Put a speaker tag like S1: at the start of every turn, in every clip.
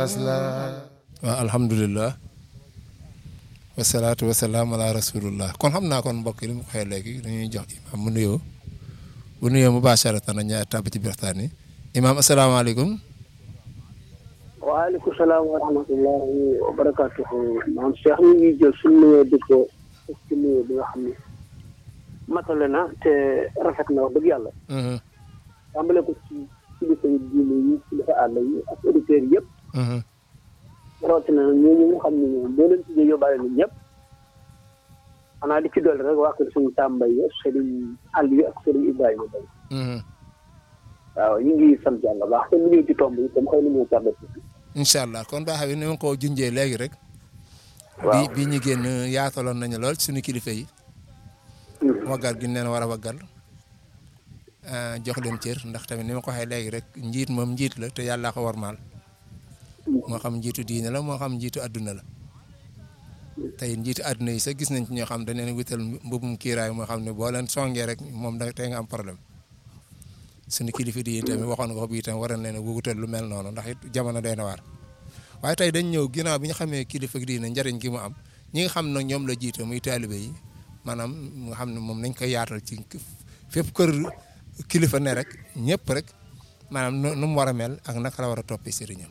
S1: waaw alhamdulilah wasalaatu wasalaam ala rasulillah kon xam naa kon mbokk yi li mu waxee léegi dañuy jox imaam mu nuyoo bu nuyoo mubasharatan na ñaar tàbb ci biir waxtaan yi imaam asalaamaaleykum
S2: waaleykum salaam wa rahmatullahi wa barakatuhu maam Cheikh ñu ngi jël suñu nuyoo di ko ci nuyoo bi nga xam ne matale na te rafet na wax dëgg yàlla tàmbale ko ci kilifa yi diine yi kilifa àll yi ak auditeurs yëpp rawatina nag ñooñu nga xam ne ñoom boo leen tuddee yóbbaale nañ ñëpp xanaa di ci dolli rek waa kër suñu tàmbay yi sëriñ àll yi ak sëriñ Ibrahima Bay waaw ñu ngi sant yàlla baax te mu ñëw ci tomb yi comme xëy na ñoo tardé
S1: incha allah kon baax bi ni ma ko junjee léegi rek
S2: waaw
S1: bi bi ñu génn yaataloon nañu lool suñu kilifa yi waggal gi ñu leen war a waggal jox leen cër ndax tamit ni ma ko waxee léegi rek njiit moom njiit la te yàllaa ko warmaal moo xam njiitu diine la moo xam njiitu adduna la tey njiitu adduna yi sax gis nañ ci ñoo xam dañ leen wital mbubum kiiraay moo xam ne boo leen songee rek moom da tey nga am problème suñu kilifa di tamit waxoon nga ko bii tam waroon leen a wutal lu mel noonu ndax it jamono doy na waar waaye tey dañ ñëw ginnaaw bi ñu xamee kilifa diine njëriñ gi mu am ñi nga xam ne ñoom la jiite muy taalibe yi maanaam nga xam ne moom nañ koy yaatal ci fépp kër kilifa ne rek ñëpp rek maanaam nu mu war a mel ak naka la war a toppee sëriñam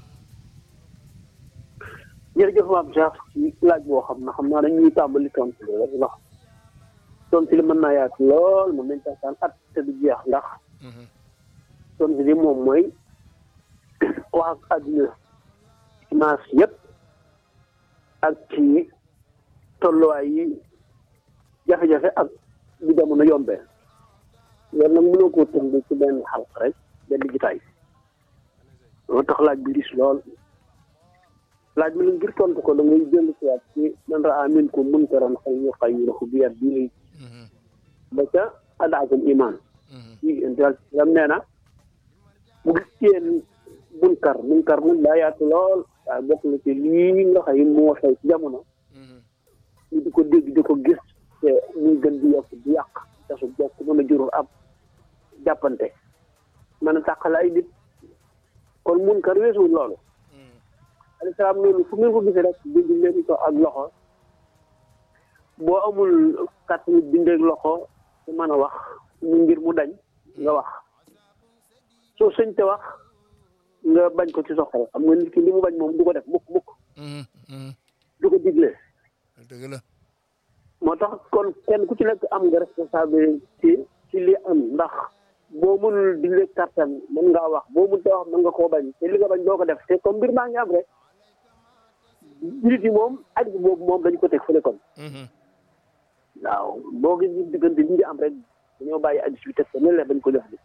S2: jërëjëf maam Cheikh ci laaj boo xam na xam naa dañuy tàmbali tontu li rek ndax tontu li mën naa yaatu lool moom nañ taxtaan at te du jeex ndax tontu li moom mooy wax ak àdduna ci maas yëpp ak ci tolluwaay yi jafe-jafe ak bi jamono yombee loolu nag mënoo koo tënk ci benn xalq rek benn jitaay loolu tax laaj bi dis lool laaj bi la ngir tontu ko da ngay jënd si waat ci man raa minkum munkaran falyughayyirhu bi yadihi ba ca adaakum iman yi intal yam nee na bu gis yéen munkar munkar nag daa yaatu lool waaye bokk na ci lii nga xëy moo xew ci jamono ñu di ko dégg di ko gis te muy gën di yokk di yàq tasu bokk mën a jurul ab jàppante mën a tàqale ay nit kon munkar weesuwul loolu alayhi salaam noonu fu ngeen ko gisee rek dindi leen ko ak loxo boo amul kàttanu bindeeg loxo su mën a wax mu ngir mu dañ nga wax soo sëñ te wax nga bañ ko ci soxal xam nga nit ki li mu bañ moom du ko def mukk mukk du ko digle
S1: dëgg la
S2: moo tax kon kenn ku ci nekk am nga responsabilité ci li am ndax boo mënul digle kàttan mën ngaa wax boo mënut a wax mën nga koo bañ te li nga bañ doo ko def te comme mbir maa ngi am rek nit yi moom aj boobu moom dañ ko teg fële kon waaw boo gis ñu diggante li ngi am rek dañoo bàyyi addis bi teg ko ne la bañ ko def bi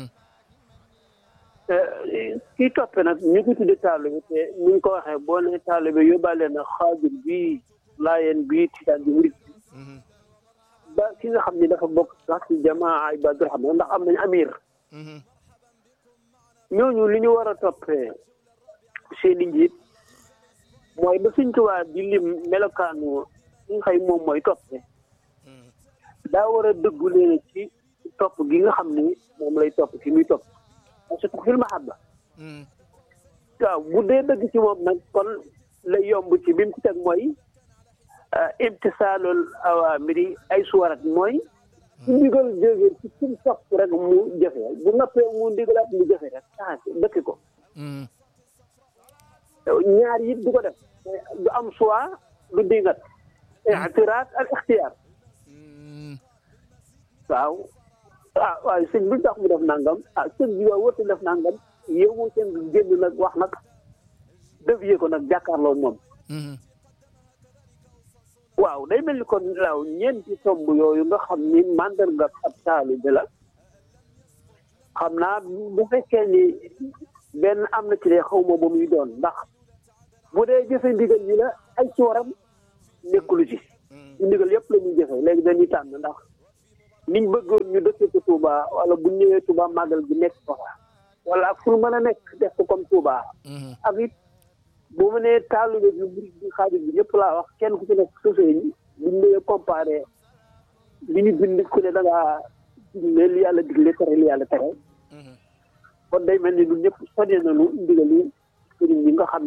S2: kii toppe nag ñu ko tudde taalibe te ni ñu ko waxee boo ne taalibe yóbbaale na xaajur bi laayeen bi titaan bi murit bi ba ki nga xam ne dafa bokk sax ci jamaa ibadur rahman ndax am nañu amir ñooñu li ñu war a toppee seeni njiit mooy ba suñ tubaab di lim melokaanu li nga xëy moom mooy toppe daa war a dëggu leen ci topp gi nga xam ni moom lay topp ci muy topp parce que fil mahabba waaw bu dee dëgg ci moom nag kon lay yomb ci bi mu ci teg mooy imtisaalul awaamiri ay suwarat mooy su ndigal jógee ci kum topp rek mu jëfe bu noppee mu ndigalaat mu jëfe rek ah dëkki ko ñaar yi du ko def du am choix du dingat i'tiraat ak ixtiyaar waaw ah waaye sëñ bi tax mu def nangam ah sëñ bi waa wërta def nangam yow moo seen génn nag wax nag dévier ko nag jàkkaarloo moom waaw day mel ni kon laaw ñeenti tomb yooyu nga xam ni mandarga ab taalibe la xam naa bu fekkee ni benn am na ci de xaw ma ba muy doon ndax bu dee jëfe ndigal yi la ay cooram nekkulu ci ndigal yëpp la ñuy jëfe léegi dañuy tànn ndax niñ bëggoon ñu dëkkee ko Touba wala bu ñëwee Touba màggal gi nekk ko fa wala ak fu mën a nekk def ko comme Touba ak it bu mu nee taalibe bi murid bi xaajul bi ñëpp laa wax kenn ku ci nekk sosé yi buñ ñëwee comparé li ñu bind ku ne da ngaa digle li yàlla digle tere li yàlla tere kon day mel ni ñun ñëpp sonné nañu ndigal yi sëriñ bi nga xam ni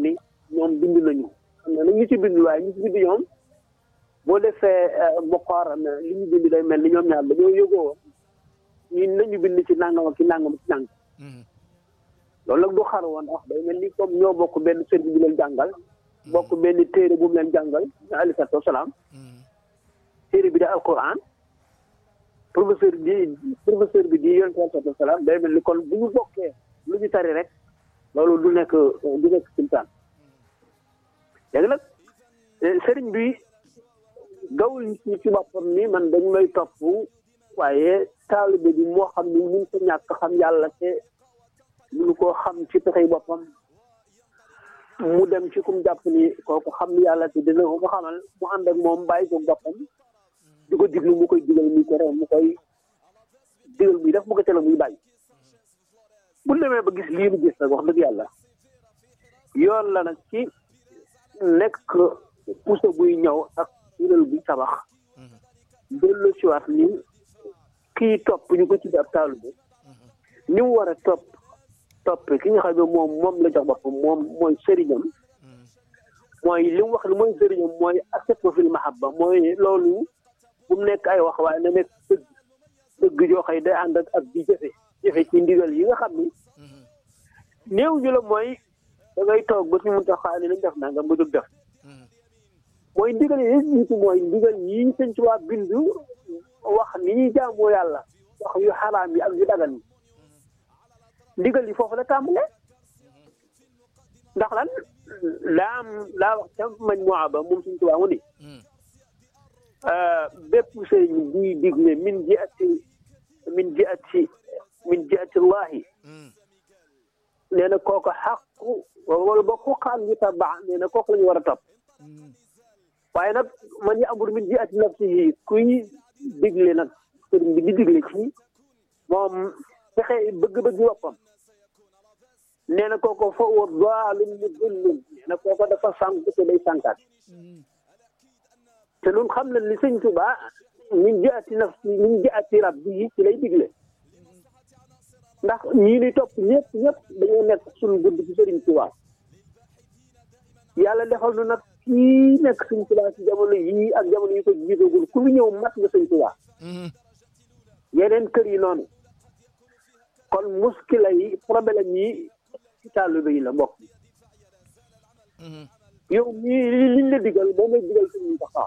S2: ñoom bind nañu xam na ñu ci bind waaye ñu ci bind ñoom boo defee muqaaran li ñu bind day mel ni ñoom ñaar dañoo yëgoo ñu nañu bind ci nangam ak ci nangam ci nangam loolu nag du xar woon ndax day mel ni comme ñoo bokk benn sëriñ bu leen jàngal bokk benn téere bu mu leen jàngal ñu alayhi salaatu wasalaam téere bi da alquran professeur bi professeur bi di yonent alayhi salaatu wasalaam day mel ni kon bu ñu bokkee lu ñu tari rek loolu du nekk du nekk simtaan léegi nag sëriñ bi gawul ñi ci boppam ni man dañ may topp waaye taalibe bi moo xam ni mun ko ñàkk xam yàlla te munu koo xam ci pexey boppam mu dem ci kum jàpp ni kooku xam yàlla te dina ko ko xamal mu ànd ak moom bàyyi ko boppam di ko diglu mu koy digal muy tere mu koy digal muy def mu ko tere muy bàyyi bu demee ba gis lii mu gis nag wax dëgg yàlla yoon la nag ci nekk puso buy ñëw ak yëral buy tabax dellu siwaat ni kii topp ñu ko ci ab taalibe ni mu war a topp topp ki nga xam ne moom moom la jox boppam moom mooy sëriñam mooy li mu wax ni mooy sëriñam mooy accepté fil mahabba mooy loolu bu mu nekk ay wax waaye na nekk dëgg dëgg joo xëy day ànd ak ak di jëfe jëfe ci ndigal yi nga xam ni néew ñu la mooy da ngay toog ba ci mun tax xaar ni nañ def nangam nga jóg def mooy ndigal yi jiitu mooy ndigal yi sëñ ci waa bindu wax ni ñuy jaamoo yàlla wax yu xaraam yi ak yu dagan yi ndigal yi foofu la tàmbale ndax lan laa am laa wax ca mañ moa ba moom suñ tubaa mu ni bépp sëriñ buy digle min ji ati min ji ati min ji ati llahi nee na kooku xaqu wala ba ku xaan ñu tabaa nee na kooku la ñu war a topp waaye nag man yi amul min ji ati nafsihi kuy digle nag sëriñ bi di digle ci moom fexe bëgg-bëgg boppam nee na kooko fa wa daalum mu dëllum nee na kooko dafa sànq te day sànkaat te nun xam nañ ni sëñ Tuba min jaati nafsi min jaati rabbi yi ci lay digle ndax ñii ni topp ñëpp ñëpp dañoo nekk suñu gudd ci sëriñ Tuba yàlla defal nu nag kii nekk sëñ Tuba ci jamono yii ak jamono yi ko jiitagul ku lu ñëw mat nga sëñ Tuba yeneen kër yi noonu kon muskila yi problème yi ci taalibe yi la mbokk yow mii liñ la digal moom lañ digal sëñ Moustapha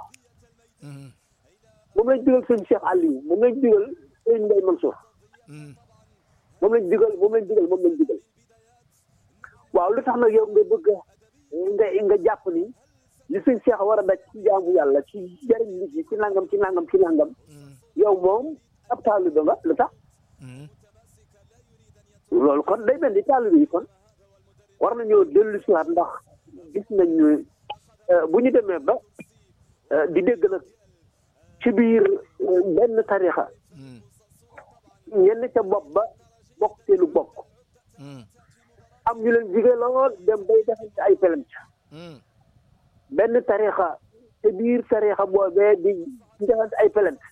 S2: moom lañ digal sëñ Cheikh Aliou moom lañ digal sëñ Mbaye Mansour moom lañ digal moom lañ digal moom lañ digal waaw lu tax nag yow nga bëgg nga nga jàpp ni li sëñ Cheikh war a daj ci jaamu yàlla ci jariñ nit yi ci nangam ci nangam ci nangam yow moom ab taalibe nga lu tax loolu kon day mel ni taalibe yi kon war nañoo dellu si waat ndax gis nañu bu ñu demee ba di dégg nag ci biir benn tarixa ñenn ca bopp ba bokk seenu bokk am ñu leen jige lool dem bay defante ay pelent benn tarixa ci biir tarixa boobee di defante ay pelent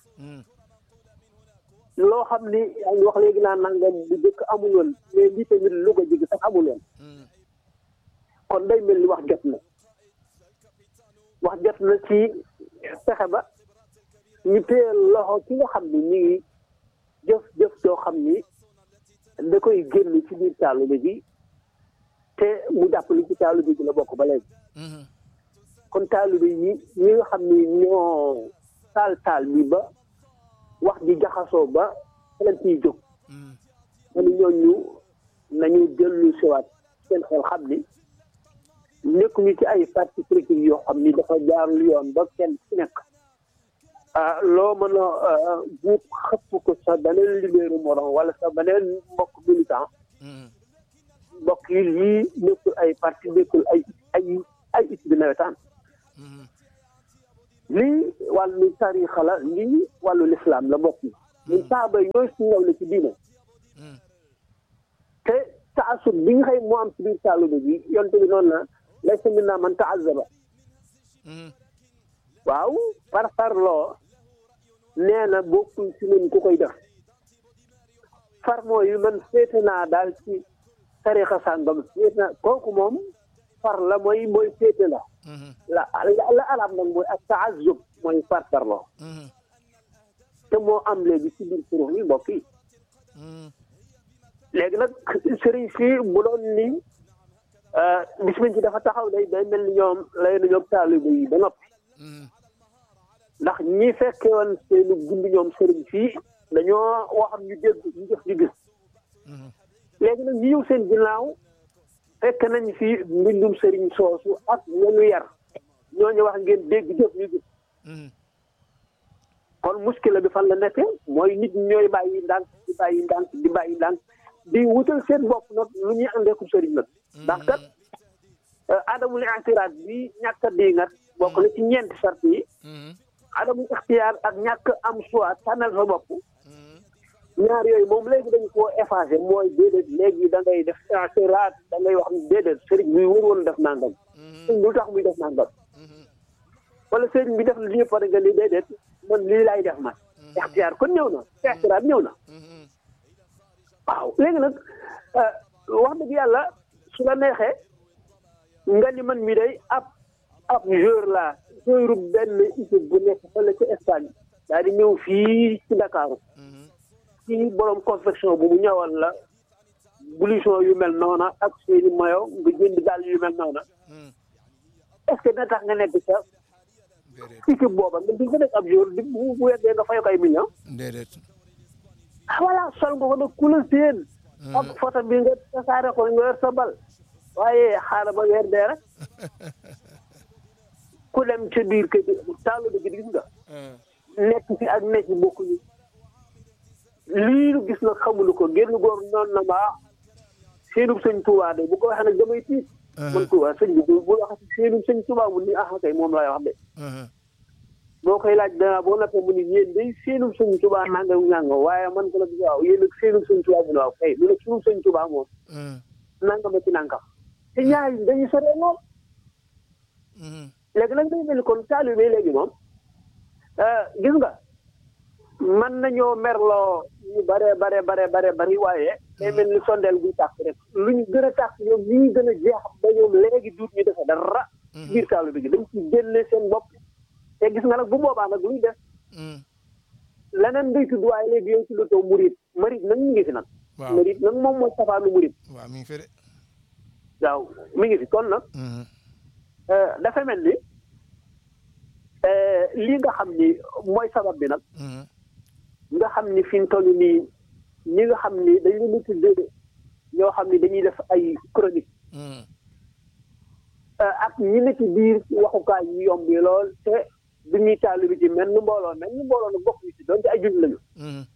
S2: loo xam ni yaa ngi wax léegi naa nangam bu jëkk amul woon mais lii tamit lu ko jig sax amul woon kon day mel ni wax jot na wax jot na ci fexe ba ñu téye loxo ki nga xam ni ñu ngi jëf jëf joo xam ni da koy génn ci biir taalibe bi te mu jàpp li ci taalibe bi la bokk ba léegi kon taalibe yi ñi nga xam ni ñoo taal taal bi ba wax ji jaxasoo ba xelan ciy jóg manu ñooñu nañu dellu siwaat seen xel xam ni nekkuñu ci ay parti politique yoo xam ni dafa jaarul yoon ba kenn ci nekk loo mën a buub xëpp ko sa beneen libéru morom wala sa beneen mbokk militant mbokk yi lii nekkul ay parti nekkul ay ay ay it bi nawetaan lii wàllu tarixa la lii wàllu lislaam la bokk ñun saaba yi ñooy suñu la ci diine te taasub bi nga xëy moo am ci biir taalibe bi yonte bi noonu na laysa minna man taazaba waaw par parloo nee na bokkul ci ñun ku koy def far mooy man féete naa daal ci tarixa sàngam féete naa kooku moom far la mooy mooy féete la la la arab nag mooy ak taazub mooy fartarloo te moo am léegi ci biir kuréel yi mbokk yi léegi nag sëriñ si bu doon ni bis ci dafa taxaw day day mel ni ñoom lay na ñoom taalibe yi ba noppi ndax ñi fekke woon seenu gund ñoom sëriñ fii dañoo waxam ñu dégg ñu jëf di gis léegi nag ñu ñëw seen ginnaaw fekk nañ fi mbindum sëriñ soosu ak ñañu yar ñooñu wax ngeen dégg jëf ñu gis kon muskila bi fan la nekk mooy nit ñooy bàyyi ndànk di bàyyi ndànk di bàyyi ndànk di wutal seen bopp nag lu ñuy àndeeku sëriñ nag ndax kat adamul i'tiraad bi ñàkk a diingat bokk na ci ñeenti sart yi adamul ixtiyaar ak ñàkk am choix tànnal sa bopp ñaar yooyu moom léegi dañ koo effacé mooy déedéet léegi da ngay def i'tiraad da ngay wax ni déedéet sëriñ bi wër woon def nangam sëriñ lu tax muy def nangam wala sëriñ bi def li ñëpp pare nga li déedéet man lii laay def man ixtiyaar kon ñëw na ixtiraad ñëw na waaw léegi nag wax dëgg yàlla su la neexee nga ni man mi day ab ab joueur la joueur benn équipe bu nekk fële ci Espagne daal di ñëw fii ci Dakar ci borom confection bu mu ñëwal la blouson yu mel noona ak seeni mayo nga jënd dàll yu mel noona est-ce que dina tax nga nekk sa équipe booba nga di nga nekk ab joueur di bu bu weddee nga fay ko ay millions
S1: déedéet
S2: ah voilà sol nga ko nag ku la séen ak photo bi nga tasaare ko nga yor sa bal waaye xaaral ba weer dee rek ku dem ca biir kër gi taalu bi gis nga nekk fi ak nekk bokkuñu lii lu gis nag xamulu ko génn góor noonu na ma seenub sëñ Tuubaa de bu ko waxee nag damay tiit man Tuubaa sëñ bi bu wax seenub sëñ Tuubaa mu ni ah kay moom lay wax de boo koy laaj danaa boo nappee mu ni yéen day seenub sëñ Tuubaa nangam nangam waaye man ko nag waaw yéen nag seenub sëñ Tuubaa mu ne waaw kay lu nag sunub sëñ Tuubaa moom nangam ci nangam te ñaar yi dañuy soree lool léegi nag day mel ni kon taalibe léegi moom gis nga mën nañoo merloo ñu bare bare bare bare bari waaye day mel ni sondeel buy tàkk rek lu ñu gën a tàkk ñoom ñu ngi gën a jeex ba ñoom léegi duut ñu defe dara biir taalibe gi dañ ci génne seen bopp te gis nga nag bu boobaa nag luy def leneen day tudd waaye léegi yow ci lu taw murit marit nag ñu ngi fi nag marit nag moom mooy safaanu murit
S1: waaw mi ngi fi de
S2: waaw mi ngi fi kon nag dafa mel ni lii nga xam ni mooy sabab bi nag nga xam ni fi mu toll nii ñi nga xam ni dañu leen tuddee ñoo xam ni dañuy def ay chronique ak ñi ne ci biir waxukaay yu yomb yi lool te du ñuy taalu bi ci mel ni mbooloo mel ni mbooloo nag bokk ñu ci doonte ay junj lañu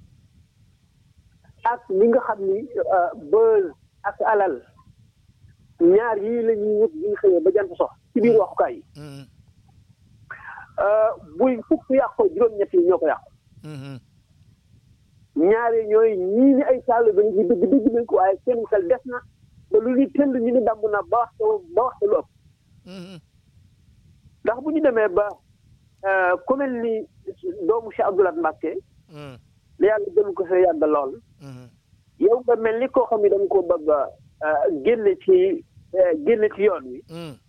S2: ak ñi nga xam ni buzz ak alal ñaar yii la ñuy wut bi xëyee ba jant sox ci biir waxukaay yi buy fukk yàqoo juróom-ñett yi ñoo ko yàqu ñaari ñooy ñii ni ay taalibe ba ñu dëgg dëgg nañ ko waaye seen xel des na ba lu ñuy tëll ñu ni damm na ba wax ba wax lu ëpp ndax bu ñu demee ba ku mel ni doomu Cheikh Abdoulaye Mbacke la yàlla gën ko fee yàgg lool yow nga mel ni koo xam ne danga ko bëgg a génne ci génne ci yoon wi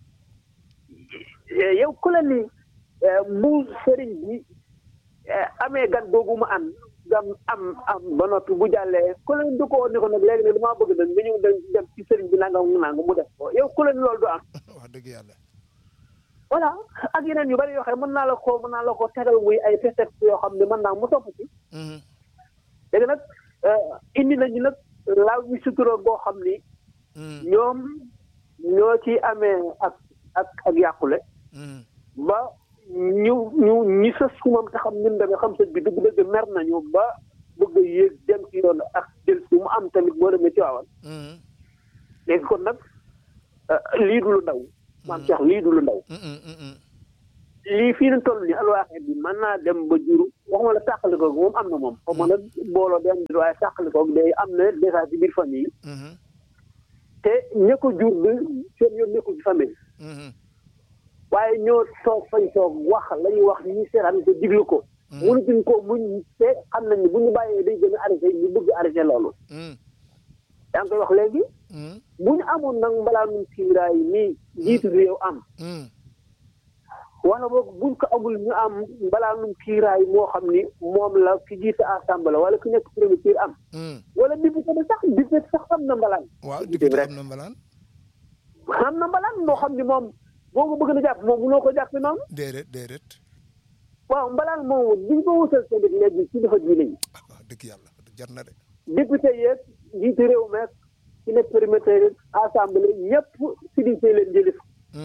S2: yow ku la ni bu sëriñ bi amee gan googu mu am gam am am ba noppi bu jàllee ku leen du ko ni ko nag léegi ne damaa bëgg nag nga ñëw dem ci sëriñ bi nangam nangam mu def ko yow ku leen loolu du am.
S1: wax dëgg yàlla.
S2: voilà ak yeneen yu bari yoo xam ne mën naa la ko mën naa la ko tegal muy ay prétexte yoo xam ne mën naa mu topp ci. léegi nag indi nañu nag laaw ñu sutura boo xam ni. ñoom ñoo ci amee ak ak ak yàqule. ba. ñu ñu ñi sës ku moom te xam ñun demee xam sëñ bi dëgg dëgg mer nañu ba bëgg a yéeg dem ci yoon ak jël si mu am tamit boo demee ci waawan léegi kon nag lii du lu ndaw maam Cheikh lii du lu ndaw lii fii na toll ni alwaaxe bi mën naa dem ba juru waxuma la tàqali ko moom am na moom xaw ma nag booloo dem di waaye tàqali ko day am na déjà ci biir famille te ña ko jur bi seen yoon nekkul ci famille waaye ñoo toog fañ toog wax la ñuy wax ñi seetaan ko diglu ko mënutuñ ko muñ te xam nañ ne bu ñu bàyyee day gën a arrêté ñu bëgg arrêté loolu yaa ngi koy wax léegi bu ñu amoon nag mbalaanum kiiraay nii njiitu réew am wala boog buñ ko amul ñu am mbalaanum kiiraay moo xam ni moom la ki jiite assemblée wala ki nekk premier ministre am wala député bi sax député sax am na mbalaan
S1: waaw député am na mbalaan
S2: am na mbalaan moo xam ni moom boo ko bëgg na jàpp moom mënoo ko jàppe noonu
S1: déedéet déedéet
S2: waaw mbalaan moomu diñ ko wutal seen dëkk léegi ci dafa diine yi
S1: waaw dëgg yàlla jar na de
S2: député yeeg jiite réew meeg ci nekk premier assemblée ñëpp Serigne Seye leen jëlif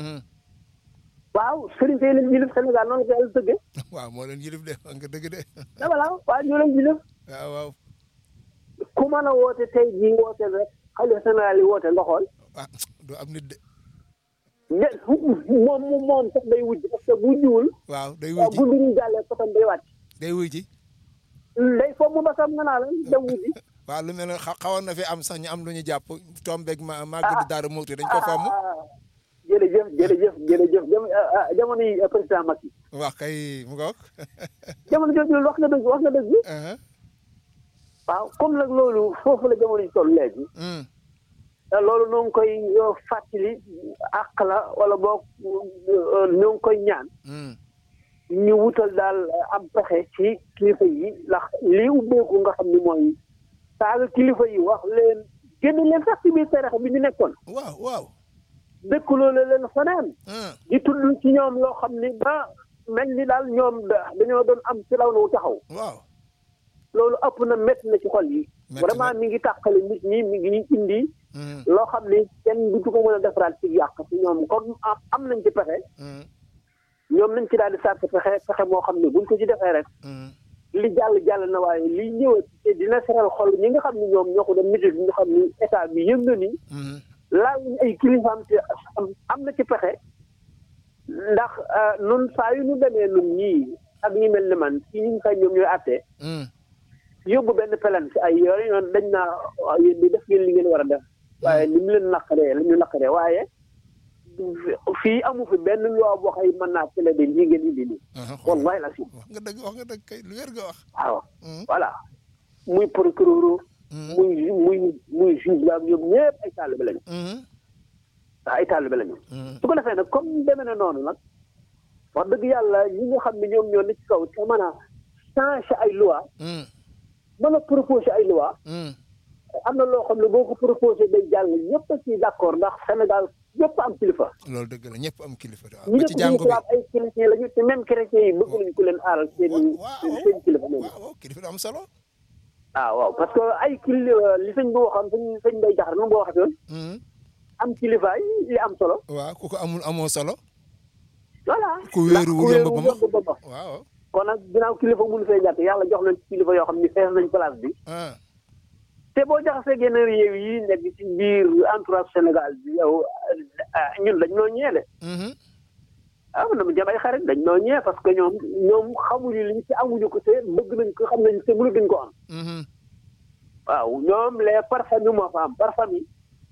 S2: waaw Serigne Seye leen jëlif Sénégal noonu ko yàlla tëggee
S1: waaw moo leen yilif de wax nga dëgg de
S2: da voilà waaw ñoo leen jëlif
S1: waaw waaw
S2: ku mën a woote tey jii woote rek xalifa général yi woote nga xool
S1: ah du am nit de
S2: de moom moom moom sax day wujj parce que bu jiwul
S1: waaw day
S2: waaw
S1: wuy
S2: bu
S1: ji
S2: nduñu jàllee kotam day wàcc
S1: day wuy ji
S2: day foog mu basam nga naa la dem wujji
S1: waaw lu mel ne xa- xawoon na fi am sax ñu am lu ñu jàpp tombeeg ma màgg di daara muuti dañ ko fomm
S2: ah jërëjëf jërëjëf jërëjëf jam jamono yi président Macky
S1: wax kay mu ngoog
S2: jamono jooju wax nga dëgg wax nga dëgg waaw comme nag loolu foofu la jamono ji toll léegi loolu noo ngi koy fàttali àq la wala boog noo ngi koy ñaan ñu wutal daal am pexe ci kilifa yi ndax lii ubbeeku nga xam ni mooy saaga kilifa yi wax leen génn leen sax ci biir tarixa bi ñu nekkoon
S1: waaw waaw
S2: dëkk loolu leen fanaan di tudd ci ñoom loo xam ni ba mel ni daal ñoom da- dañoo doon am ci law na wu taxaw
S1: waaw
S2: loolu ëpp na métti na ci xol yi
S1: Métti na.
S2: vraiment mi ngi tàqale nit ñi mi ngi indi loo xam ni kenn du ko mën a defaraat ci yàq ci ñoom comme am- am nañ ci pexe ñoom nañ ci daal di sàkk pexe pexe moo xam ne buñ ko ci defee rek li jàll jàll na waaye li ñëwat te dina seral xol ñi nga xam ne ñoom ñoo ko doon nit ñi nga xam ni état bi yëg na ni laal ñu ay kilifaam te am- am na ci pexe ndax euh, nun saa yu ñu demee nun ñii ak ñi mel ni man ci ñi nga xam ñoom ñooy àttee yóbbu benn pelan ci ay yoon yoon dañ naa waaw yéen di def ngeen li ngeen war a def waaye ni mu leen naqaree la ñu naqaree waaye fii amu fi benn loi boo xëy mën naa télé de lii ngeen indi nii wallahi la si
S1: wax nga dëgg wax nga dëgg kay lu wér nga wax
S2: waaw voilà muy procureur muy muy muy juge la ñoom ñëpp ay taalibe lañu waaw ay taalibe lañu su ko defee nag comme demee na noonu nag wax dëgg yàlla ñi nga xam ne ñoom ñoo ne ci kaw te mën a changé ay loi mën a proposé ay loi am na loo xam ne boo ko proposé day jàll ñëpp a ciy d' accord ndax Sénégal ñëpp am kilifa
S1: loolu dëgg la ñëpp am kilifa de waaw
S2: ñi
S1: ba
S2: ñëpp
S1: ci
S2: ñu
S1: jàngu bi
S2: islam ay chrétien lañu te même chrétien yi bëgg nañu ku leen aaral seen
S1: waaw
S2: seen kilifa moom
S1: waaw waaw kilifa du am solo
S2: ah waaw parce que ay kili li sëñ bi waxoon sëñ sëñ bay jaxar nu mu ko waxee woon am kilifaay li am solo
S1: waaw ku ko amul amoo solo
S2: voilà
S1: ku wéeru wu
S2: ndax
S1: yomb ba ma
S2: yomb ba ma
S1: waaw
S2: kon nag ginnaaw kilifa mënu fee ñàkk yàlla jox leen ci kilifa yoo xam ni fees nañ place bi
S1: ah
S2: te boo jaxasee genn réew yi nekk ci biir entourage Sénégal bi yow ah, ñun dañ noo ñeele ah man dama jëm ay xarit dañ noo ñee parce que ñoom ñoom xamuñu liñ ci amuñu ko te bëgg nañ ko xam nañ te mënu duñ ko am waaw ñoom les par famille moo fa am par famille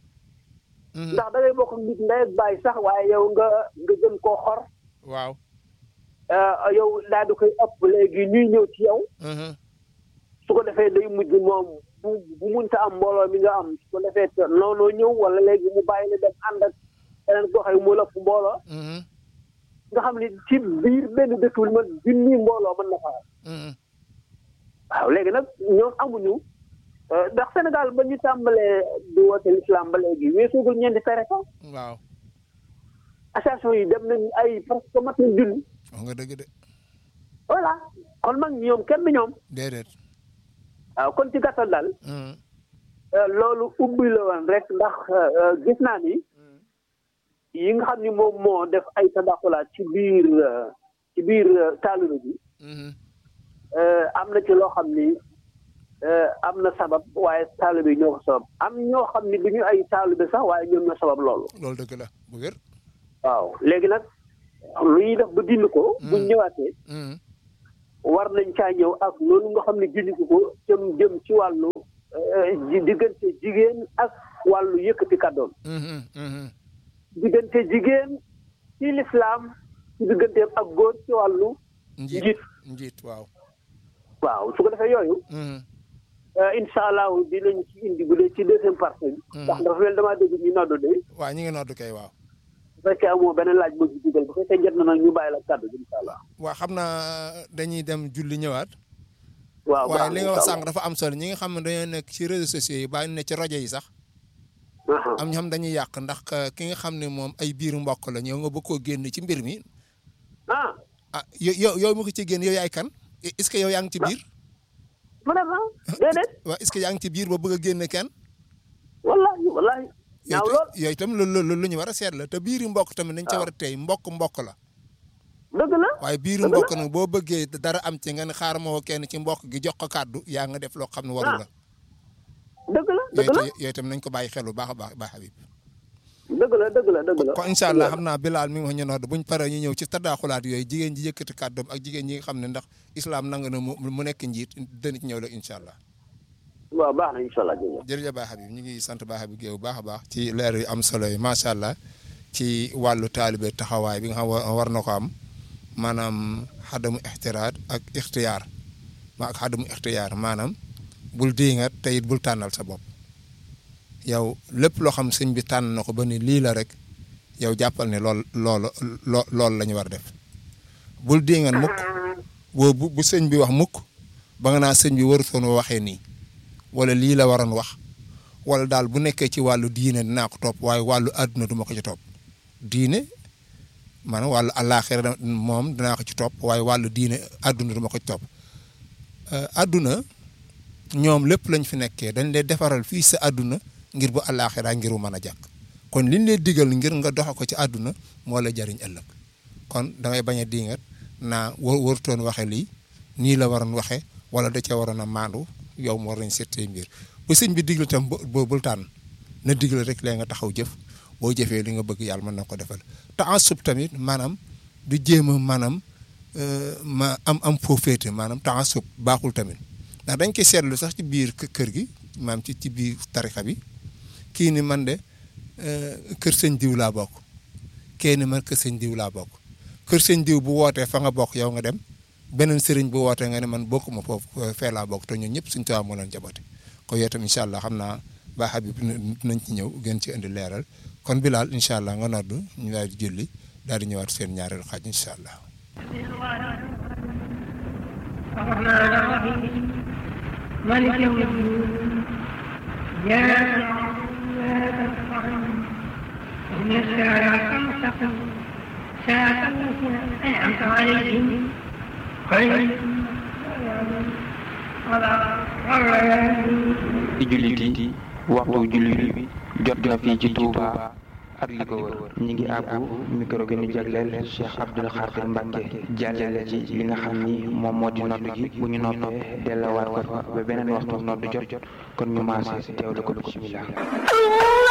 S2: ndax da ngay bokk ak nit ndey ak baay sax waaye yow nga nga jëm koo xor
S1: waaw
S2: ah, yow daal di koy ëpp léegi ñuy ñëw ci yow su ko defee day mujj moom bu bu munta am mbooloo mi nga am su ko defee te noonoo ñëw wala léegi mu bàyyi la dem ànd ak keneen koo xam ne moo la ëpp mbooloo nga xam ne ci biir benn dëkk bi man junni mbooloo mën na fa am waaw léegi nag ñoom amuñu euh, ndax Sénégal ba ñu tàmbalee di woote l'islam ba léegi weesoogul ñeenti tariqa
S1: waaw
S2: association yi dem nañ ay presque mat nañ junni
S1: wax nga dëgg de
S2: voilà kon mag ñoom kenn ñoom
S1: déedéet
S2: waaw kon ci gàttal daal euh, loolu ubbi la woon rek ndax euh, gis naa ni yi nga xam ni moom moo def ay tadaxulaat ci biir euh, ci biir euh, taalibe bi euh, am na ci loo xam ni euh, am na sabab waaye taalibe yi ñoo ko sabab am ñoo xam ni du ñu ay taalibe sax waaye ñoom ñoo sabab loolu
S1: loolu dëgg la bu wér
S2: waaw léegi nag lu ñuy def ba dindi ko buñ ñëwaatee war nañ caa ñëw ak loolu nga xam ne dindi ko ko jëm jëm ci wàllu euh, ji- diggante jigéen ak wàllu yëkkati kàddoom diggante jigéen ci lislaam ci digganteem ak góor ci wàllu
S1: njiit
S2: njiit
S1: njiit waaw
S2: waaw su ko defee yooyu incha allah dinañ ci indi bu dee ci deuxième partie bi. ndax dafa mel damaa dégg ñu noddu de.
S1: waaw ñu ngi noddu kay waaw.
S2: bu fekkee amoo beneen laaj boo ci dugal bu fekkee jot na nag ñu bàyyi la kàddu gi incha allah.
S1: waaw xam naa dañuy dem julli ñëwaat.
S2: waaw
S1: waaye li nga wax sànq dafa am solo ñi nga xam ne dañoo nekk ci réseaux sociaux yi bàyyi ne ci rajo yi sax. am ñoo xam dañuy yàq ndax ki nga xam ne moom ay biiru mbokk la ñëw nga bëgg koo génn ci mbir mi.
S2: ah.
S1: ah yow yow mu ko ci génn yow yaay kan est-ce que yow yaa ngi ci biir.
S2: vraiment déedéet.
S1: waaw est-ce que yaa ngi ci biir ba bëgg a génne kenn.
S2: wallaahi wallaahi. ñaaw lool
S1: yooyu itam loolu lu ñu war a seet la te biiru mbokk tamit dañ ca war a tey mbokk mbokk la.
S2: dëgg la
S1: waaye biiru mbokk nag boo bëggee dara am ci nga ne xaaral ma woo kenn ci mbokk gi jox ko kàddu yaa nga def loo xam ne waru la.
S2: dëgg la dëgg la
S1: yooyu itam nañ ko bàyyi xel bu baax a baax baax Habib.
S2: dëgg la dëgg la dëgg la.
S1: kon incha allah xam naa Bilal mi ngi wax ñu nodd buñ paree ñu ñëw ci tadaaxulaat yooyu jigéen ji yëkkati kàddoom ak jigéen ñi nga xam ne ndax islam nangu na mu nekk njiit dana ci ñëw la incha allah.
S2: waaw baax na incha allah jërëjëf.
S1: jërëjëf Baye Habib ñu ngi sant Baye Habib Guèye bu baax a baax ci leer yu am solo yi macha allah ci wàllu taalibe taxawaay bi nga xam war na ko am maanaam xadamu ixtiraat ak ixtiyaar ma ak xadamu ixtiyaar maanaam bul diingat te it bul tànnal sa bopp yow lépp loo xam sëñ bi tànn na ko ba ni lii la rek yow jàppal ne lool loolu loo loolu la ñu war def bul diingat mukk boo bu bu sëñ bi wax mukk ba nga naa sëñ bi warutoon waxee nii wala lii la waroon wax wala daal bu nekkee ci wàllu diine dinaa ko topp waaye wàllu àdduna du ma ko ci topp diine maanaam wàllu àllaaxira moom dinaa ko ci topp waaye wàllu diine àdduna du ma ko ci topp àdduna ñoom lépp lañ fi nekkee dañ lay defaral fii sa àdduna ngir bu àllaaxira ngir mu mën a jàkk kon liñ lay digal ngir nga doxe ko ci àdduna moo la jariñ ëllëg kon da ngay bañ a diingat naa war warutoon waxe lii nii la waroon waxe wala da cee waroon a maandu yow mu war nañ seetee mbir bu sëñ bi digle tam boo bul tànn na digle rek lee nga taxaw jëf boo jëfee li nga bëgg yàlla mën na ko defal te en sub tamit maanaam du jéem a maanaam ma am am foo féete maanaam te en sub baaxul tamit ndax dañ koy seetlu sax ci biir kër gi maanaam ci ci biir tarixa bi kii ni man de kër sëñ diw laa bokk kii ni man kër sëñ diw laa bokk kër sëñ diw bu wootee fa nga bokk yow nga dem beneen sëriñ bu wootee nga ne man bokkuma foofu fee laa bokk te ñun ñëpp suñu tubaab moo leen jaboote kon yow tam incha allah xam naa Baye Habib nañ ci ñëw gën ci indi leeral kon Bilal incha allah nga noddu ñu daal di julli daal di ñëwaat seen ñaareelu xaaj incha allah.
S3: مالك يوم الدين إياك نعبد وإياك نستعين اهدنا الصراط المستقيم صراط الذين أنعمت عليهم غير
S4: di jullit yi waxtu julli bi jot na fii ci Touba ak li ko wër ñi ngi àbbu micro bi ñu jagleel Cheikh Abdoul Khadir Mbacke jàllale ci li nga xam ni moom moo di noddu gi bu ñu noppee delluwaat ko fa ba beneen waxtu noddu jot kon ñu maase teewlu ko bisimilah